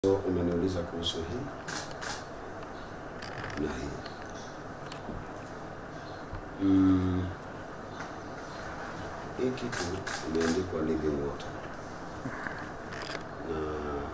So umeniuliza kuhusu hii na hii. Mm, hii kitu imeandikwa living water na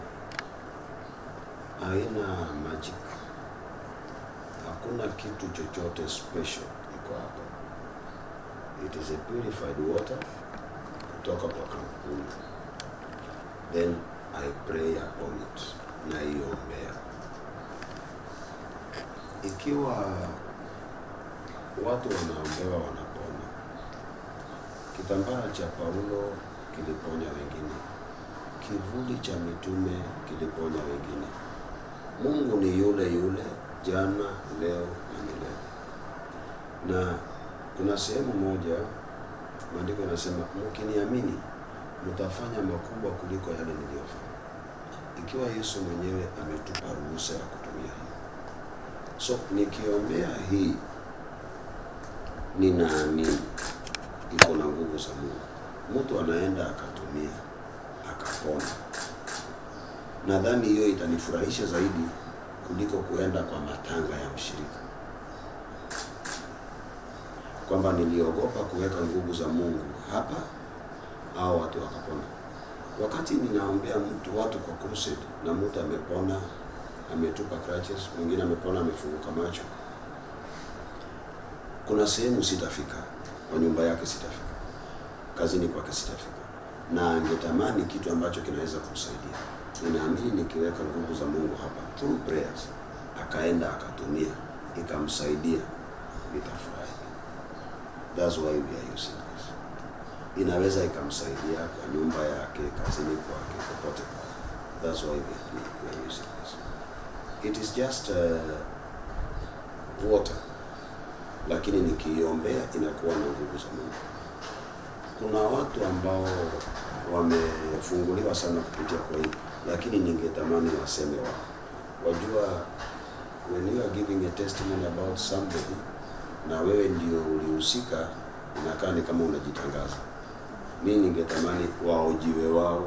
haina magic, hakuna kitu chochote special iko hapa. It is a purified water kutoka kwa kampuni, then I pray upon it, naiombea. Ikiwa watu wanaombewa wanapona, kitambaa cha Paulo kiliponya wengine, kivuli cha mitume kiliponya wengine. Mungu ni yule yule jana, leo na milele. Na kuna sehemu moja maandiko yanasema, mkiniamini mtafanya makubwa kuliko yale niliyofanya. Ikiwa Yesu mwenyewe ametupa ruhusa ya kutumia hii, so nikiombea hii, ninaamini iko na nguvu za Mungu. Mtu anaenda akatumia akapona, nadhani hiyo itanifurahisha zaidi kuliko kuenda kwa matanga ya mshirika, kwamba niliogopa kuweka nguvu za Mungu hapa au watu wakapona. Wakati ninaombea mtu watu kwa crusade na mtu amepona, ametupa crutches, mwingine amepona, amefunguka macho, kuna sehemu sitafika, kwa nyumba yake sitafika, kazini kwake sitafika, na angetamani kitu ambacho kinaweza kumsaidia. Ninaamini nikiweka nguvu za Mungu hapa through prayers, akaenda akatumia, ikamsaidia, nitafurahi. That's why we are using this inaweza ikamsaidia kwa nyumba yake, kazini kwake, popote pale. That's why we are, doing- we are using this. It is just uh, water, lakini nikiiombea inakuwa na nguvu za Mungu. Kuna watu ambao wamefunguliwa sana kupitia kwa hii, lakini ningetamani waseme wao. Wajua, when you are giving a testimony about somebody na wewe ndio ulihusika, inakaa ni kama unajitangaza mi ningetamani waojiwe wao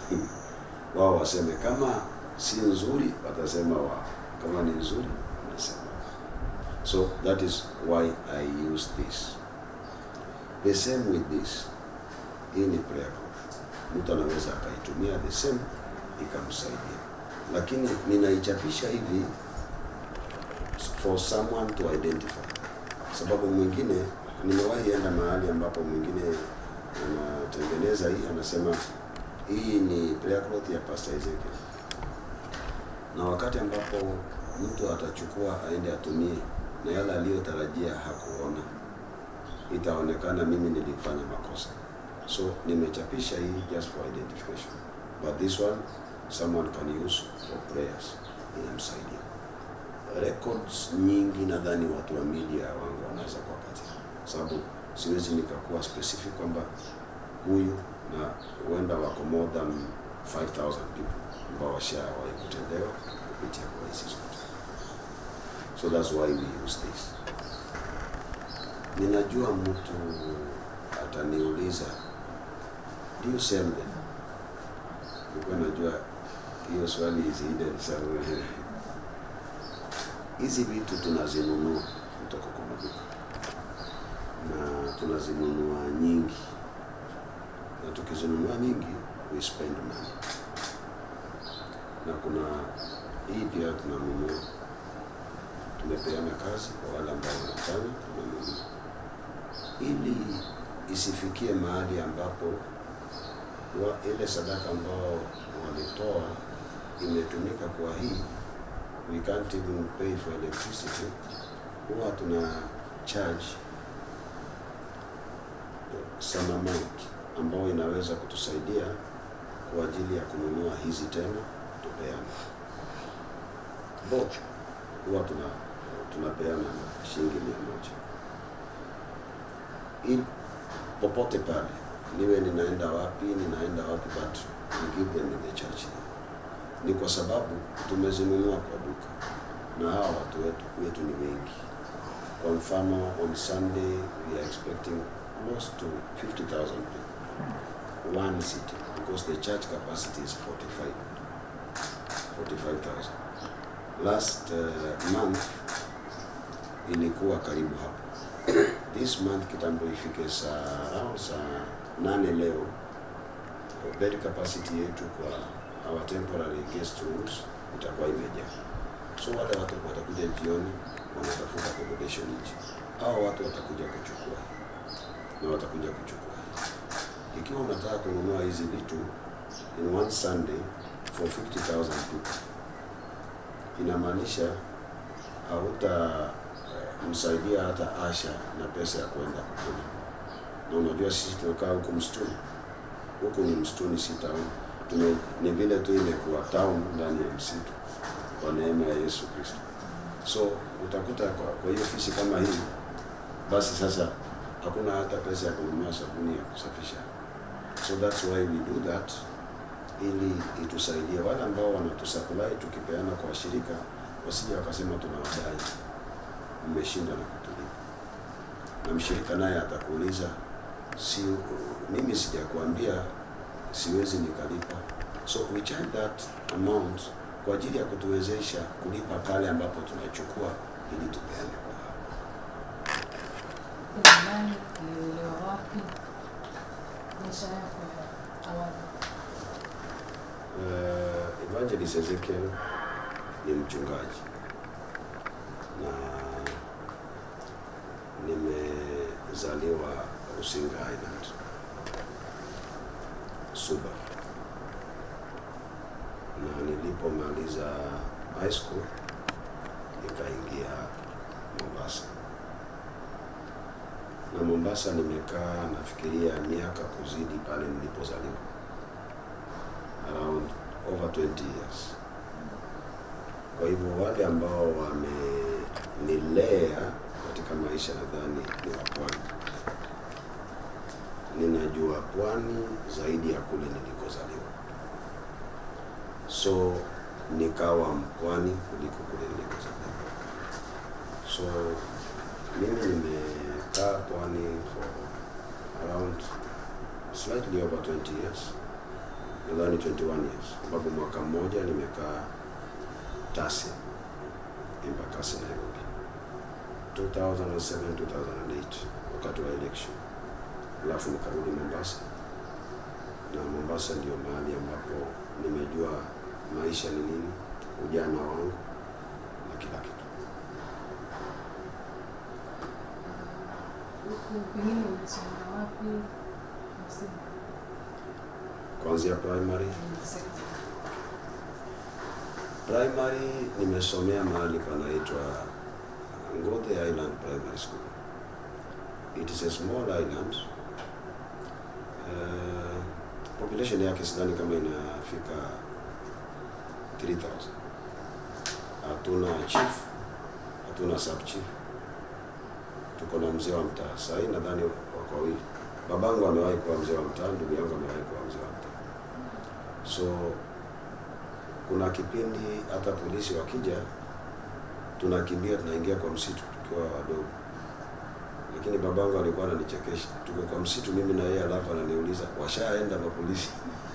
wao waseme kama si nzuri watasema wao kama ni nzuri wanasema wao so that is why i use this the same with this hii ni prayer group mtu anaweza akaitumia the same ikamsaidia lakini ninaichapisha hivi for someone to identify sababu mwingine nimewahi enda mahali ambapo mwingine anatengeneza hii anasema hii ni prayer cloth ya Pastor Ezekiel, na wakati ambapo mtu atachukua aende atumie na yale aliyotarajia hakuona, itaonekana mimi nilifanya makosa. So nimechapisha hii just for identification, but this one someone can use for prayers, inamsaidia. Records nyingi nadhani watu wa media wangu wanaweza kuwapatia, sababu siwezi nikakuwa specific kwamba huyu na huenda wako more than 5000 people ambao washawahi kutendewa kupitia kwa hizi zote, so that's why we use this. Ninajua mtu ataniuliza do you sell them? Nilikuwa najua hiyo swali is hidden somewhere. Hizi vitu tunazinunua kutoka kwa maduka na tunazinunua nyingi, na tukizinunua nyingi we spend money, na kuna hii pia tunanunua, tumepeana kazi kwa wale ambao wanafanya, tunanunua ili isifikie mahali ambapo wa, ile sadaka ambao walitoa imetumika kwa hii, we can't even pay for electricity, huwa tuna charge some amount ambayo inaweza kutusaidia kwa ajili ya kununua hizi tena tupeane. Both huwa tuna tunapeana na shilingi mia moja ili popote pale niwe ninaenda wapi ninaenda wapi, but we give them in the church here. Ni kwa sababu tumezinunua kwa duka na hawa watu wetu wetu ni wengi. Kwa mfano on Sunday we are expecting close to 50,000 people one city because the church capacity is 45 45000 last uh, month ilikuwa karibu hapo this month kitambo ifike saa around saa nane leo bed capacity yetu kwa our temporary guest rooms itakuwa imejaa so wale watu watakuja jioni wanatafuta accommodation nje au watu watakuja kuchukua na watakuja kuchukua ikiwa unataka kununua hizi vitu in one sunday for 50000 people inamaanisha hauta eh, msaidia hata Asha na pesa ya kwenda kukula. Na unajua sisi tunakaa huku msituni, huku ni msituni, si town. Tume, ni vile tu imekuwa town ndani ya msitu kwa neema ya Yesu Kristo. So utakuta kwa, kwa hiyo ofisi kama hii, basi sasa hakuna hata pesa ya kununua sabuni ya kusafisha. So that's why we do that ili itusaidie wale ambao wanatusupply tukipeana kwa washirika wasije wakasema tunawadai, mmeshinda na kutulipa. Na mshirika naye atakuuliza si mimi sijakuambia siwezi nikalipa, so we charge that amount kwa ajili ya kutuwezesha kulipa pale ambapo tunachukua ili tupeane kwa hapa. Kuna nani ulilelewa wapi? Maisha yako ya awali. Uh, Evangelist Ezekiel ni mchungaji na nimezaliwa Rusinga Island, Suba, na nilipomaliza high school nikaingia Mombasa, na Mombasa nimekaa nafikiria miaka kuzidi pale nilipozaliwa around over 20 years. Kwa hivyo wale ambao wamenilea katika maisha nadhani ni wa pwani. Ninajua pwani zaidi ya kule nilikozaliwa, so nikawa mpwani kuliko kule nilikozaliwa. So mimi nimekaa pwani for around slightly over 20 years nadhani 21 years, ambapo mwaka mmoja nimekaa Tasia Embakasi Nairobi 2007 2008 wakati wa election, alafu nikarudi Mombasa, na Mombasa ndio mahali ambapo nimejua maisha ni nini, ujana wangu na kila kitu. Huku pengine ulisomea wapi? Msingi. Kuanzia primary Na secondary. primary nimesomea mahali panaitwa Ngothe Island Primary School. It is a small island. Uh, population yake sidhani kama inafika 3000. Hatuna chief, hatuna sub chief. Tuko na mzee wa mtaa. Sasa hii nadhani wako wawili. Babangu amewahi kuwa mzee wa mtaa, ndugu yangu amewahi kuwa mzee wa mtaa. So kuna kipindi hata polisi wakija tunakimbia tunaingia kwa msitu tukiwa wadogo, lakini babangu alikuwa ananichekesha. Tuko kwa msitu mimi na yeye, alafu ananiuliza washaenda mapolisi?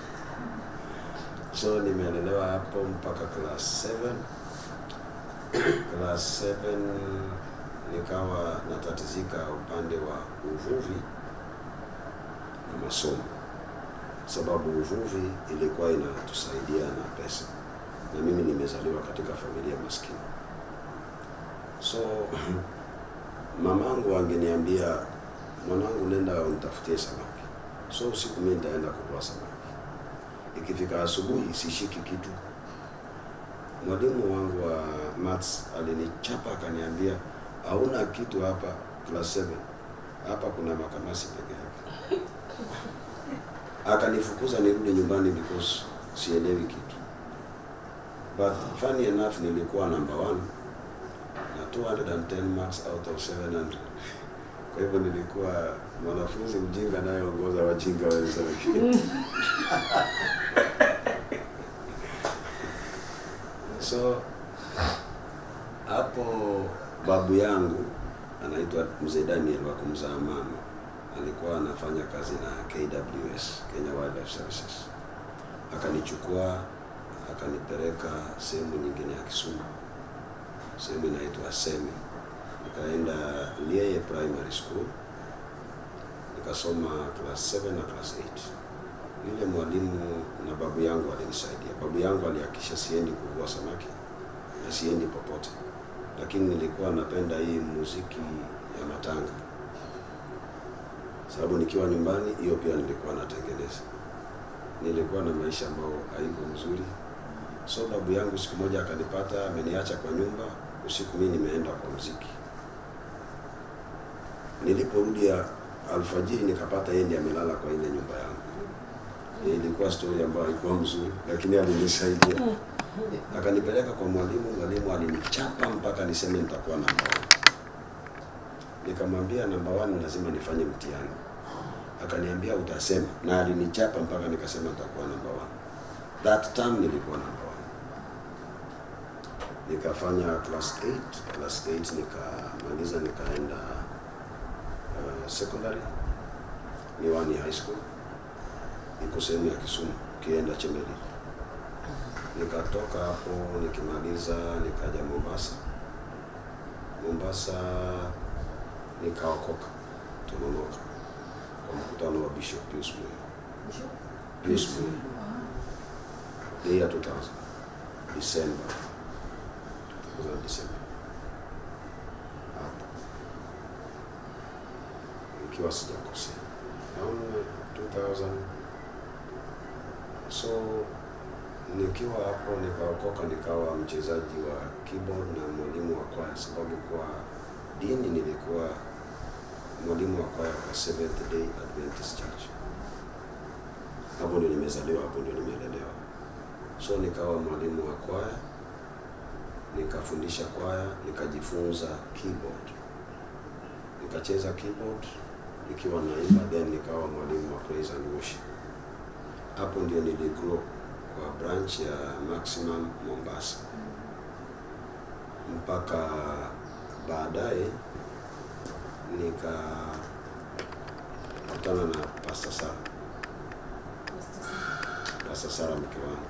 so nimelelewa hapo mpaka class 7 class 7 nikawa natatizika upande wa uvuvi na masomo sababu uvuvi ilikuwa inatusaidia na pesa, na mimi nimezaliwa katika familia maskini. So mamangu angeniambia mwanangu, nenda unitafutie samaki. So usiku mimi nitaenda kuvua samaki. Ikifika asubuhi sishiki kitu. Mwalimu wangu wa maths alinichapa akaniambia, hauna kitu hapa class 7 hapa kuna makamasi peke yake akanifukuza nirudi nyumbani because sielewi kitu but funny enough nilikuwa number one na 210 marks out of 700 kwa hivyo nilikuwa mwanafunzi mjinga anayeongoza wajinga wenzake so hapo babu yangu anaitwa mzee Daniel wa kumzaa mama alikuwa anafanya kazi na KWS, Kenya Wildlife Services. Akanichukua akanipeleka sehemu nyingine ya Kisumu, sehemu inaitwa Semi. Nikaenda Lieye Primary School nikasoma class 7 na class 8. Yule mwalimu na babu yangu alinisaidia. Babu yangu alihakikisha siendi kuvua samaki na siendi popote, lakini nilikuwa napenda hii muziki ya matanga, sababu nikiwa nyumbani hiyo pia nilikuwa natengeneza. Nilikuwa na maisha ambayo haiko mzuri, so babu yangu siku moja akanipata ameniacha kwa nyumba usiku, mimi nimeenda kwa muziki. Niliporudi ya alfajiri nikapata yeye ndiye amelala kwa ile nyumba yangu. Eh, Ilikuwa story ambayo haikuwa mzuri, lakini alinisaidia akanipeleka kwa mwalimu. Mwalimu alinichapa mpaka niseme nitakuwa namba one. Nikamwambia namba one lazima nifanye mtihani, akaniambia utasema, na alinichapa mpaka nikasema nitakuwa namba one. That time nilikuwa namba one. Nikafanya class 8, class 8 nikamaliza, nikaenda uh, secondary Miwani High School, iko sehemu ya Kisumu, ukienda Chemeli. Nikatoka hapo nikimaliza, nikaja Mombasa. Mombasa nikaokoka Tononoka kwa mkutano wa Bishop Pius Muya. Pius Muya, the year 2000 December 2000 December hapo ikiwa sijakosea naona 2000 so nikiwa hapo nikaokoka nikawa mchezaji wa keyboard na mwalimu wa kwaya sababu kwa dini nilikuwa mwalimu wa kwaya kwa Seventh Day Adventist Church hapo ndio nimezaliwa hapo ndio nimelelewa so nikawa mwalimu wa kwaya nikafundisha kwaya nikajifunza keyboard nikacheza keyboard nikiwa naimba, then nikawa mwalimu wa praise and worship. Hapo ndio niligrow kwa branch ya Maximum Mombasa, mpaka baadaye nikakutana na Pastor Sara, Pastor Sara mke wangu.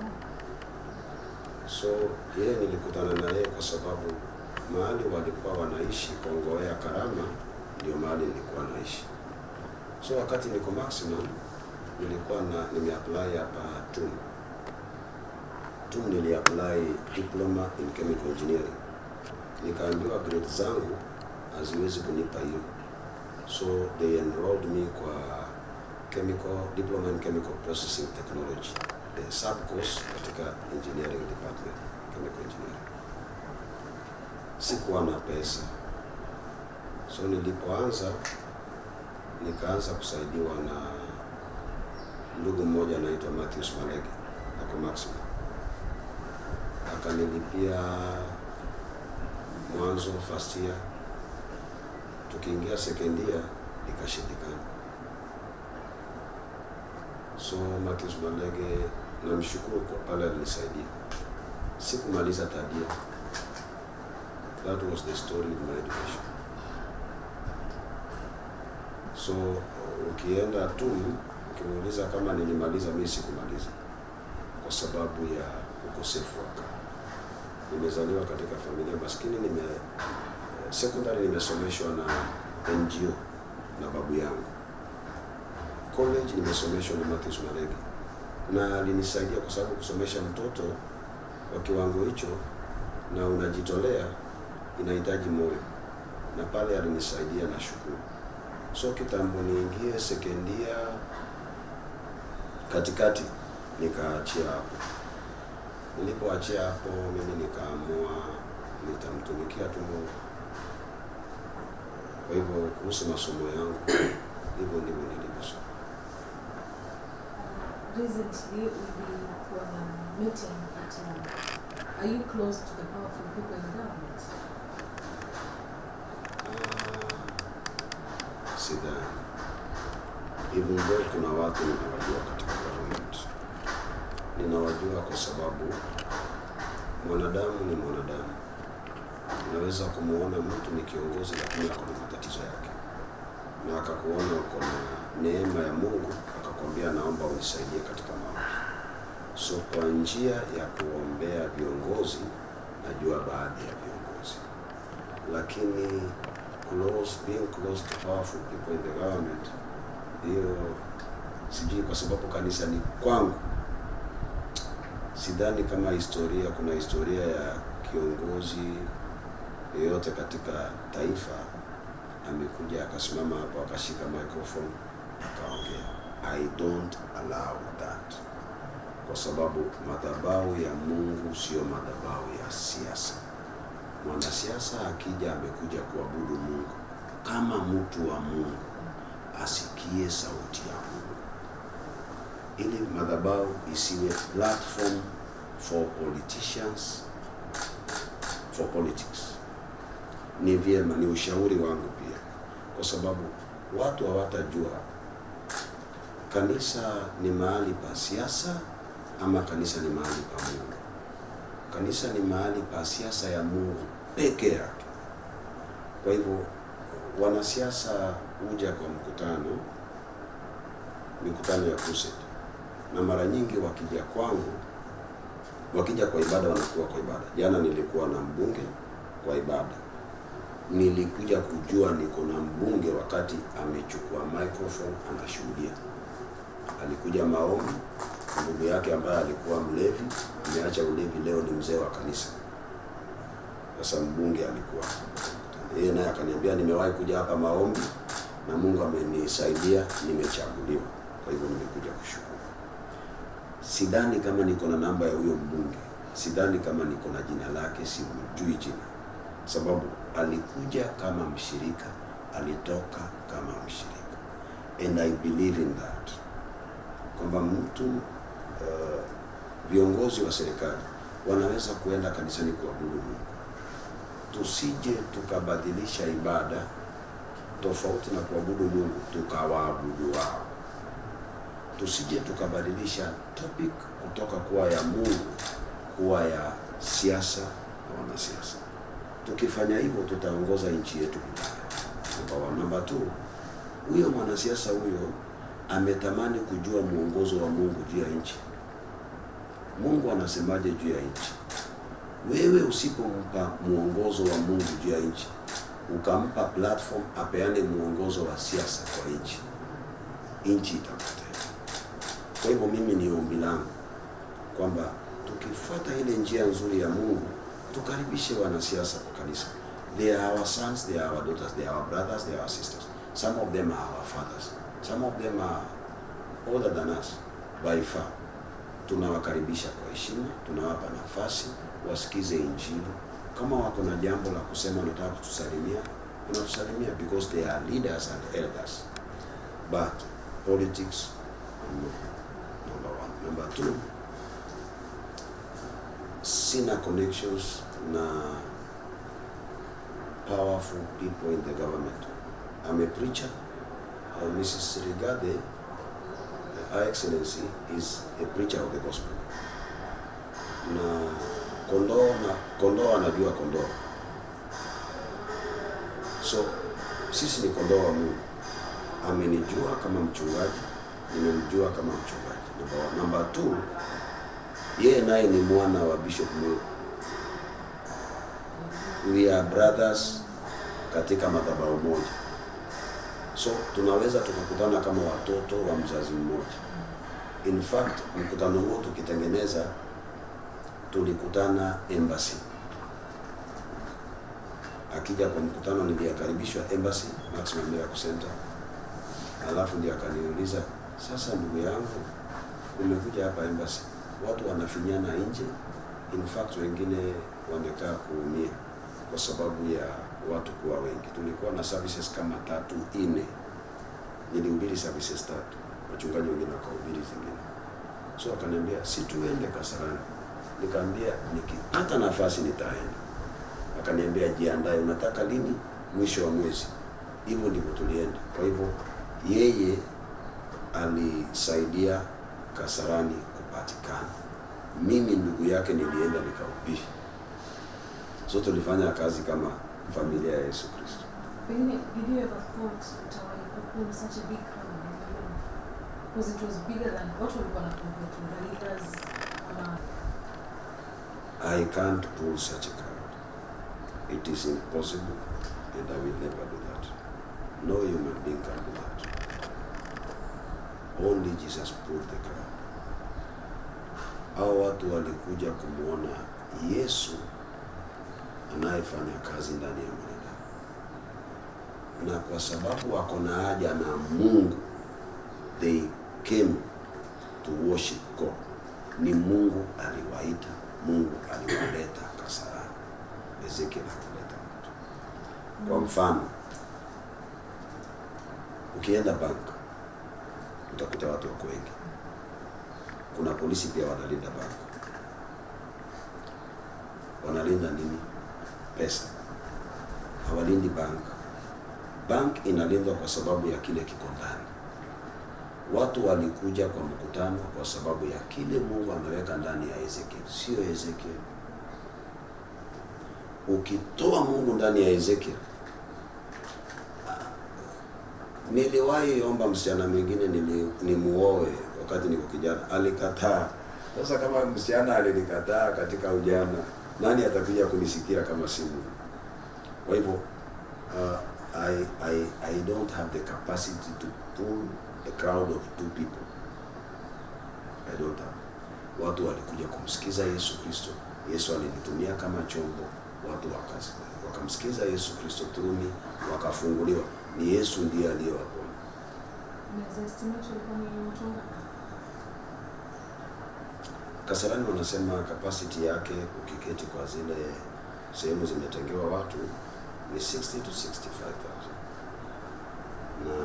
So yeye nilikutana na yeye kwa sababu mahali walikuwa wanaishi Kongowea Karama ndio mahali nilikuwa naishi. So wakati niko maximum nilikuwa na nimeapply hapa TUM. TUM niliapply diploma in chemical engineering, nikaambiwa grade zangu haziwezi kunipa hiyo, so they enrolled me kwa chemical diploma in chemical processing technology, the sub course katika engineering department, chemical engineering. Sikuwa na pesa so nilipoanza nikaanza kusaidiwa na ndugu mmoja anaitwa Matthews Malege ako Maximum, akanilipia mwanzo first year, tukiingia second year ikashindikana. So Matthews Malege namshukuru kwa pale alinisaidia, sikumaliza third year. That was the story in my education. So ukienda tu ukimuuliza kama nilimaliza, mimi sikumaliza kwa sababu ya ukosefu wa karo. Nimezaliwa katika familia maskini, nime secondary nimesomeshwa na NGO na babu yangu. College nimesomeshwa na Matthews Malege na alinisaidia kwa sababu kusomesha mtoto wa kiwango hicho na unajitolea inahitaji moyo, na pale alinisaidia na shukuru. So kitambo niingie sekendia katikati, nikaachia hapo. Nilipoachia hapo, mimi nikaamua nitamtumikia tu Mungu. Kwa hivyo kuhusu masomo yangu hivyo ndivyo nilivyosoma. Recently, ulikuwa na meeting at uh, are you close to the powerful people in the government? Ah, sidhani. Even though kuna watu ninawajua katika government, ninawajua kwa sababu mwanadamu ni mwanadamu. Unaweza kumuona mtu ni kiongozi, lakini ako na matatizo yake, na akakuona uko na neema ya Mungu, akakwambia naomba unisaidie katika maombi. So kwa njia ya kuombea viongozi, najua baadhi ya viongozi, lakini close, being close to powerful people in the government, hiyo sijui, kwa sababu kanisa ni kwangu. Sidhani kama historia, kuna historia ya kiongozi yeyote katika taifa amekuja akasimama hapo akashika microphone akaongea. I don't allow that, kwa sababu madhabahu ya Mungu sio madhabahu ya siasa. Mwanasiasa akija amekuja kuabudu Mungu kama mtu wa Mungu, asikie sauti ya Mungu, ili madhabahu isiwe platform for politicians, for politics. Ni vyema, ni ushauri wangu pia, kwa sababu watu hawatajua kanisa ni mahali pa siasa ama kanisa ni mahali pa Mungu. Kanisa ni mahali pa siasa ya Mungu peke yake. Kwa hivyo wanasiasa huja kwa mkutano, mikutano ya crusade, na mara nyingi wakija kwangu, wakija kwa ibada, wanakuwa kwa ibada. Jana nilikuwa na mbunge kwa ibada, nilikuja kujua niko na mbunge wakati amechukua microphone anashuhudia. Alikuja maombi, ndugu yake ambaye alikuwa mlevi ameacha ulevi, leo ni mzee wa kanisa. Sasa mbunge alikuwa yeye, naye akaniambia, nimewahi kuja hapa maombi na Mungu amenisaidia, nimechaguliwa. Kwa hivyo nimekuja kushukuru. Sidhani kama niko na namba ya huyo mbunge, sidhani kama niko na jina lake, simjui jina, sababu alikuja kama mshirika, alitoka kama mshirika, and I believe in that kwamba mtu uh, viongozi wa serikali wanaweza kuenda kanisani kuabudu Mungu. Tusije tukabadilisha ibada tofauti na kuabudu Mungu tukawaabudu wao. Tusije tukabadilisha topic kutoka kuwa ya Mungu kuwa ya siasa na wanasiasa. Tukifanya hivyo tutaongoza nchi yetu vibaya. Namba one. Namba two, huyo mwanasiasa huyo ametamani kujua mwongozo wa Mungu juu ya nchi. Mungu anasemaje juu ya nchi? Wewe usipompa mwongozo wa Mungu juu ya nchi, ukampa platform apeane mwongozo wa siasa kwa nchi, nchi itapotea. Kwa hivyo mimi ni ombi langu kwamba tukifuata ile njia nzuri ya Mungu, tukaribishe wanasiasa kwa kanisa. They are our sons, they are our daughters, they are our brothers, they are our sisters. Some of them are our fathers. Some of them are older than us by far. Tunawakaribisha kwa heshima, tunawapa nafasi wasikize Injili. Kama wako na jambo la kusema, wanataka kutusalimia, wanatusalimia because they are leaders and elders. But politics, no. Number one. Number two, sina connections na powerful people in the government. I'm a preacher. Uh, Mrs. Rigade, uh, Her Excellency, is a preacher of the gospel. Na kondoo na kondoo anajua kondoo. So sisi ni kondoo wa Mungu. Amenijua kama mchungaji, nimemjua kama mchungaji. Number one. Number two, yeye naye ni mwana wa Bishop Mweu. We are brothers katika madhabahu moja. So tunaweza tukakutana kama watoto wa mzazi mmoja. In fact, mkutano huo tukitengeneza, tulikutana embassy. Akija kwa mkutano, niliyakaribishwa embassy Maximum Miracle Center, alafu ndiye akaniuliza, sasa ndugu yangu, umekuja hapa embassy, watu wanafinyana nje. In fact, wengine wamekaa kuumia kwa sababu ya watu kuwa wengi. Tulikuwa na services kama tatu nne, nilihubiri services tatu, wachungaji wengine wakahubiri zingine. So akaniambia si tuende Kasarani, nikaambia nikipata nafasi nitaenda. Akaniambia jiandae, unataka lini? Mwisho wa mwezi. Hivyo ndivyo tulienda. Kwa hivyo yeye alisaidia Kasarani kupatikana, mimi ndugu yake nilienda nikahubiri. So tulifanya kazi kama familia ya Yesu Kristo. Pengine, did you ever thought utawahi kukuwa such a big crowd in your life? Because it was bigger than watu walikuwa na compare to Raiders, ama I can't pull such a crowd. It is impossible, and I will never do that. No human being can do that. Only Jesus pulled the crowd. Hao watu walikuja kumwona Yesu anayefanya kazi ndani ya mwanadamu, na kwa sababu wako na haja na Mungu, they came to worship God. Ni Mungu aliwaita, Mungu aliwaleta Kasarani. Ezekiel hakuleta mtu. Kwa mfano, ukienda bank utakuta watu wako wengi. Kuna polisi pia wanalinda bank. Wanalinda nini? Pesa. Hawalindi bank. Bank inalindwa kwa sababu ya kile kiko ndani. Watu walikuja kwa mkutano kwa sababu ya kile Mungu ameweka ndani ya Ezekiel, sio Ezekiel. Ukitoa Mungu ndani ya Ezekiel, niliwahi omba msichana mwingine nili, nimuoe wakati niko kijana, alikataa. Sasa kama msichana alinikataa katika ujana, nani atakuja kunisikia kama si Mungu? Kwa hivyo uh, I, I, I don't have the capacity to pull a crowd of two people. I don't have. Watu walikuja kumsikiza Yesu Kristo. Yesu alinitumia kama chombo, watu wakazi wakamsikiza Yesu Kristo turuni, wakafunguliwa. Ni Yesu ndiye aliyewaponya. unaweza estimate ulikuwa ni watu wangapi? Kasarani wanasema capacity yake ukiketi kwa zile sehemu zimetengewa watu ni 60 to 65,000 na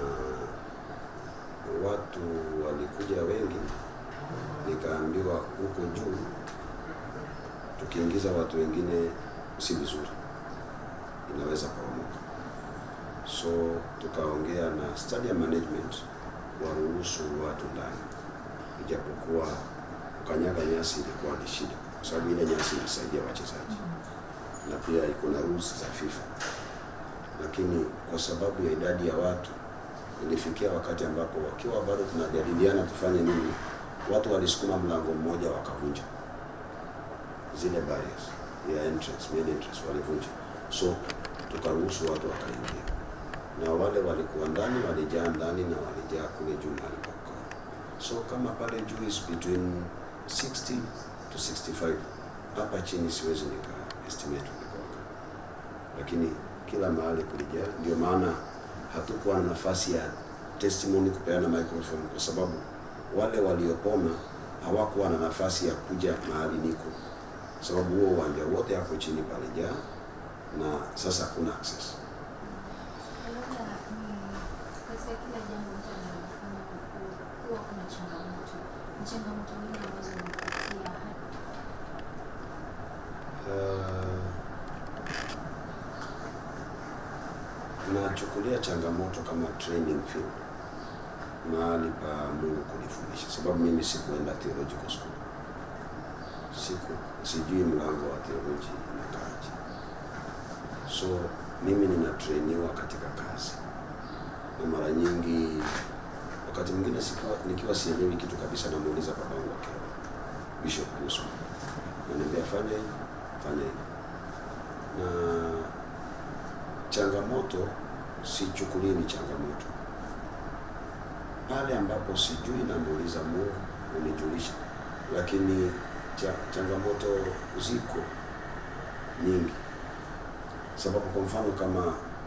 watu walikuja wengi, nikaambiwa huko juu tukiingiza watu wengine si vizuri, inaweza poromoka. So tukaongea na stadium management waruhusu watu ndani, ijapokuwa kukanyaga nyasi ilikuwa ni shida, kwa sababu ile nyasi inasaidia wachezaji na pia iko na rules za FIFA, lakini kwa sababu ya idadi ya watu ilifikia wakati ambapo wakiwa bado tunajadiliana tufanye nini, watu walisukuma mlango mmoja wakavunja zile barriers ya entrance, main entrance walivunja, so tukaruhusu watu wakaingia, na wale walikuwa ndani walijaa ndani na walijaa kule juu walipokaa. So kama pale juu is between 60 to 65, hapa chini siwezi nika estimate ulikuwa ngapi, lakini kila mahali kulijaa. Ndio maana hatukuwa na nafasi ya testimony kupeana microphone, kwa sababu wale waliopona hawakuwa na nafasi ya kuja mahali niko, sababu huo uwanja wote hapo chini palijaa, na sasa hakuna access. Labda ni katika kila jambo mtu analofanya ku- huwa kuna changamoto. Ni changamoto nyingi ambazo unapitia hadi Uh, nachukulia changamoto kama training field, mahali pa Mungu kunifundisha, sababu mimi sikuenda theological school, siku sijui mlango wa theology inakaaje, so mimi ninatrainiwa katika kazi, na mara nyingi, wakati mwingine sikiwa, nikiwa sielewi kitu kabisa, namuuliza babangu wa kiroho Bishop Yusuf, ananiambia fanya hivi, fanya hivi na changamoto sichukulii ni changamoto. Pale ambapo sijui namuuliza Mungu unijulisha, lakini cha, changamoto ziko nyingi, sababu kwa mfano kama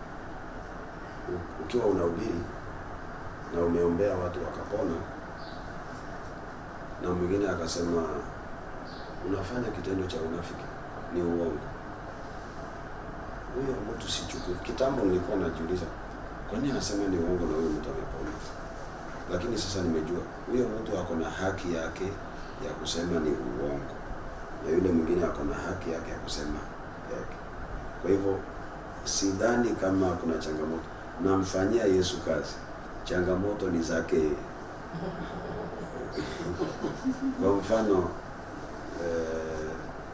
u- ukiwa unahubiri na umeombea watu wakapona, na mwingine akasema unafanya kitendo cha unafiki, ni uongo huyo mtu sichukui. Kitambo nilikuwa najiuliza kwa nini anasema ni uongo na huyo mtu amepona, lakini sasa nimejua huyo mtu ako na haki yake ya kusema ni uongo, na yule mwingine ako na haki yake ya kusema yake. Kwa hivyo sidhani kama kuna changamoto, namfanyia Yesu kazi, changamoto ni zake yeye. Kwa mfano eh,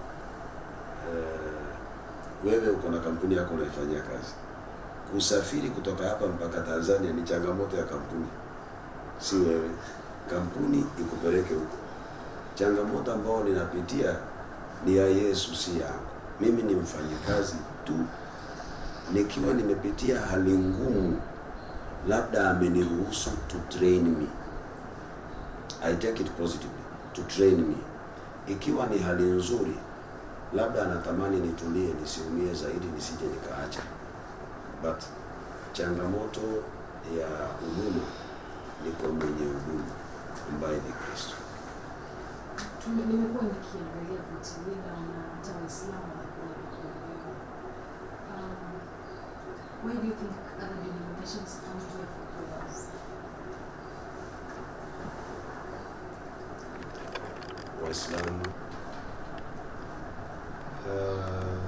eh, wewe uko na kampuni yako unaifanyia kazi, kusafiri kutoka hapa mpaka Tanzania ni changamoto ya kampuni, si wewe. Kampuni ikupeleke huko. changamoto ambayo ninapitia ni ya Yesu, si yangu. Mimi ni mfanyikazi tu, nikiwa nimepitia hali ngumu, labda ameniruhusu to train me. I take it positively, to train me. Ikiwa ni hali nzuri, labda anatamani nitulie, nisiumie zaidi, nisije nikaacha. But changamoto ya huduma ni kwa mwenye huduma ambaye ni Kristo. Tume- nimekuwa nikiangalia vitu vingi na hata Waislamu wanakuwa wakiongea. Um, why do you think other denominations come here for prayers? Waislamu uh,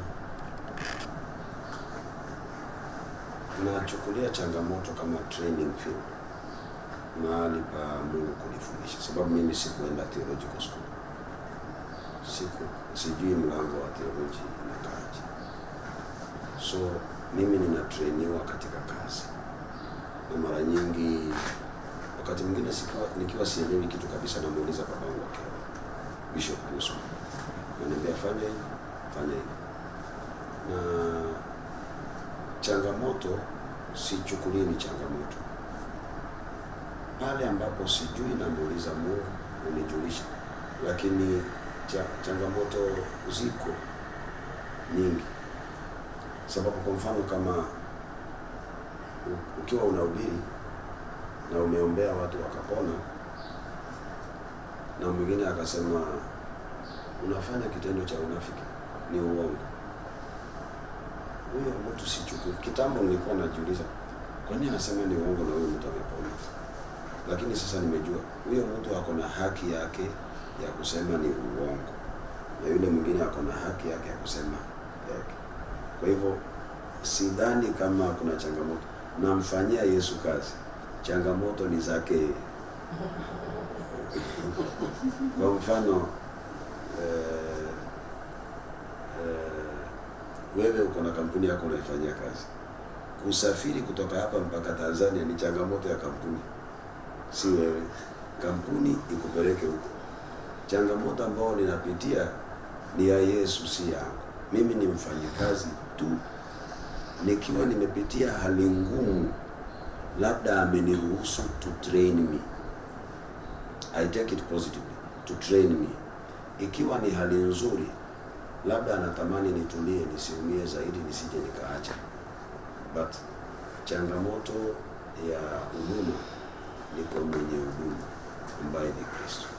nachukulia changamoto kama training field, mahali pa Mungu kunifundisha, sababu mimi sikuenda theological school, siku sijui mlango wa theology inakaaje, so mimi ninatrainiwa katika kazi, na mara nyingi wakati mwingine sikiwa, nikiwa sielewi kitu kabisa, namuuliza babangu wa kiroho Bishop Yusuf, ananiambia fanya hivi, fanya hivi. Na changamoto sichukulii ni changamoto, pale ambapo sijui namuuliza Mungu unijulisha, lakini cha, changamoto ziko nyingi, sababu kwa mfano kama u- ukiwa unahubiri na umeombea watu wakapona, na mwingine akasema unafanya kitendo cha unafiki, ni uongo. Huyo mtu sichukui. Kitambo nilikuwa najiuliza kwa nini anasema ni uongo na huyo mtu amepona, lakini sasa nimejua huyo mtu ako na haki yake ya kusema ni uongo, na yule mwingine ako na haki yake ya kusema yake. Kwa hivyo sidhani kama kuna changamoto, namfanyia Yesu kazi, changamoto ni zake yeye. Kwa mfano eh, eh, wewe uko na kampuni yako unaifanyia kazi, kusafiri kutoka hapa mpaka Tanzania ni changamoto ya kampuni, si wewe. Kampuni ikupeleke huko. Changamoto ambayo ninapitia ni ya Yesu, si yangu. Mimi ni mfanyikazi tu, nikiwa nimepitia hali ngumu, labda ameniruhusu to train me. I take it positively, to train me. Ikiwa ni hali nzuri, labda anatamani nitulie, nisiumie zaidi, nisije nikaacha. But changamoto ya huduma ni kwa mwenye huduma ambaye ni Kristo.